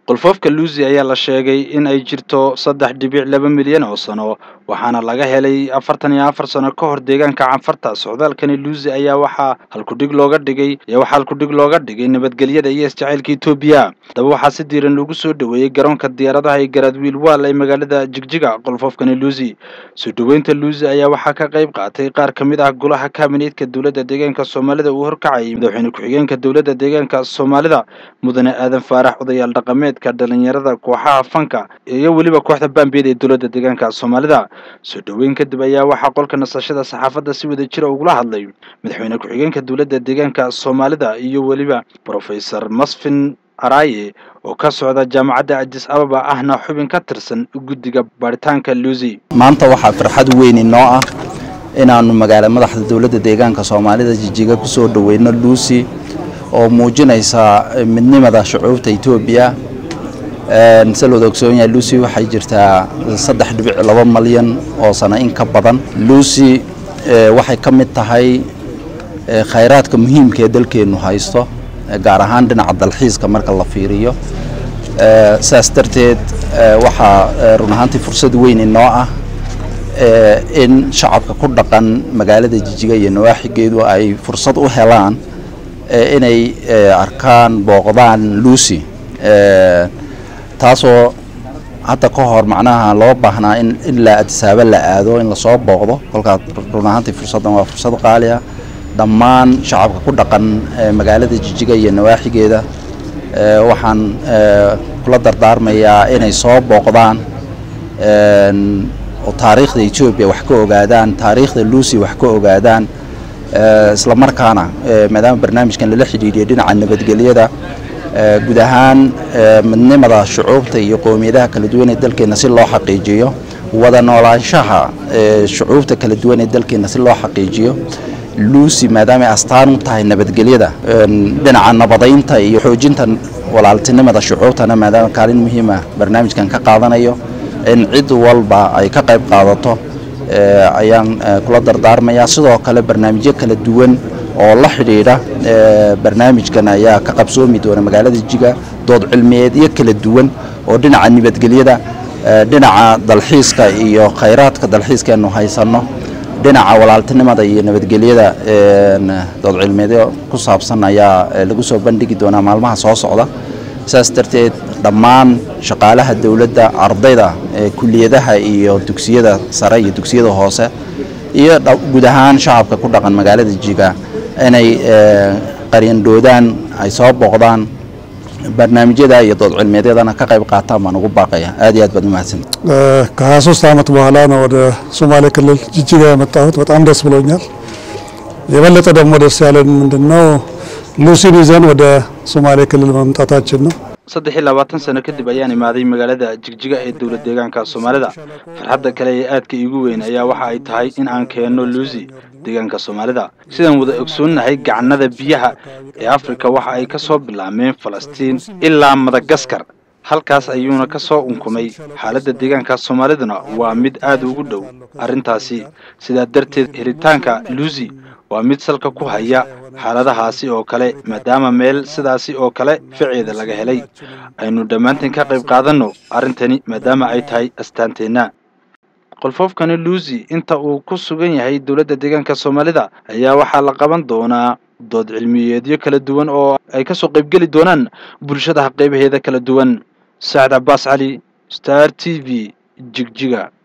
qolfoofka luusi ayaa la sheegay in ay jirto saddex dhibic laba milyan oo sano waxaana laga helay afartan iyo afar sano ka hor deegaanka canfarta socdaalkani luusi ayaa waxaa halkudhig looga dhigay ayaa waxaa halkudhig looga dhigay nabadgelyada iyo isjacaylka etoobiya haddaba waxaa si diiran loogu soo dhoweeyey garoonka diyaaradaha ee garaadwiil waal ee magaalada jigjiga qolfoofkani luusi soo dhoweynta luusi ayaa waxaa ka qayb qaatay qaar ka mid ah golaha kabineedka dowladda deegaanka soomaalida uu horkacayay madaxweyne ku-xigeenka dowladda deegaanka soomaalida mudane aadan faarax odayaal dhaqameed dhalinyarada kooxaha fanka iyo weliba kooxda baambeed ee dowladda deegaanka soomaalida soo dhoweyn kadib ayaa waxaa qolka nasashada saxaafadda si wada jira ugula hadlay madaxweyne ku-xigeenka dowladda deegaanka soomaalida iyo weliba brofesor masfin araaye oo ka socda jaamacadda adis ababa ahna xubin ka tirsan guddiga baaritaanka luusi maanta waxaa farxad weyn inoo ah inaannu magaala madaxda dowladda deegaanka soomaalida jijiga ku soo dhoweyno luusi oo muujinaysa midnimada shucuubta etoobiya se looda ogsoon yahay lucy waxay jirtaa saddex dhibic laba malyan oo sano in ka badan lucy waxay ka mid tahay khayraadka muhiimka ee dalkeennu haysto gaar ahaan dhinaca dalxiiska marka la fiiriyo saas darteed waxaa run ahaantii fursad weyn inoo ah in shacabka ku dhaqan magaalada jijiga iyo nawaaxigeedu ay fursad u helaan inay arkaan booqdaan lucy taasoo hadda ka hor macnaha loo baahnaa in ilaa adisaaba la aado in lasoo booqdo kolkaas run ahaantii fursaddan waa fursad qaali ah dhammaan shacabka ku dhaqan magaalada jijiga iyo nawaaxigeeda waxaan kula dardaarmayaa inay soo booqdaan oo taariikhda etoobiya wax ka ogaadaan taariikhda lucy wax ka ogaadaan isla markaana maadaama barnaamijkan lala xidhiidhiyo dhinaca nabadgelyada guud ahaan midnimada shucuubta iyo qowmiyadaha kala duwan ee dalkeenna si loo xaqiijiyo wada noolaanshaha shucuubta kala duwan ee dalkeenna si loo xaqiijiyo lucy maadaama ay astaan u tahay nabadgelyada dhinaca nabadaynta iyo xoojinta walaaltinimada shucuubtana maadaama kaalin muhiima barnaamijkan ka qaadanayo in cid walba ay ka qayb qaadato ayaan kula dardaarmayaa sidoo kale barnaamijyo kala duwan oo la xidhiidha barnaamijkan ayaa ka qabsoomi doona magaalada jiga dood cilmiyeedyo kala duwan oo dhinaca nabadgelyada dhinaca dalxiiska iyo khayraadka dalxiiskaenu haysanno dhinaca walaaltinimada iyo nabadgelyada dood cilmiyeedyo ku saabsan ayaa lagu soo bandhigi doonaa maalmaha soo socda saas darteed dhammaan shaqaalaha dowladda ardayda kuliyadaha iyo dugsiyada sare iyo dugsiyada hoose iyo guud ahaan shacabka ku dhaqan magaalada jiga inay qaryandhoodaan ay soo booqdaan barnaamijyada iyo dood cilmiyeedyadana ka qayb qaataan baan ugu baaqaya aad iyo aad baad umahadsan ከሀያ ሶስት ዓመት በኋላ ነው ወደ ሶማሌ ክልል ጅጅጋ የመጣሁት። በጣም ደስ ብሎኛል። የበለጠ ደግሞ ደስ ያለን ምንድን ነው ሉሲን ይዘን ወደ ሶማሌ ክልል መምጣታችን ነው። saddex iyo labaatan sano kadib ayaan imaaday magaalada jigjiga ee dowlad deegaanka soomaalida farxadda kale ee aadka iigu weyn ayaa waxa ay tahay in aan keenno luusi deegaanka soomaalida sidaan wada ogsoonnahay gacanada biyaha ee afrika waxa ay ka soo bilaabmeen falastiin ilaa madagaskar halkaas ayuuna ka soo unkumay xaaladda deegaanka soomaaliduna waa mid aad ugu dhow arrintaasi sidaa darteed helitaanka luusi waa mid salka ku haya xaaladahaasi oo kale maadaama meel sidaasi oo kale ficeeda laga helay aynu dhammaanteen ka qayb qaadanno arrintani maadaama ay tahay astaanteenna qolfoofkani luusi inta uu ku sugan yahay dowladda deegaanka soomaalida ayaa waxaa la qaban doonaa dood cilmiyeedyo kala duwan oo ay kasoo qaybgeli doonaan bulshada qaybaheeda kala duwan sacad cabbaas cali star t v jigjiga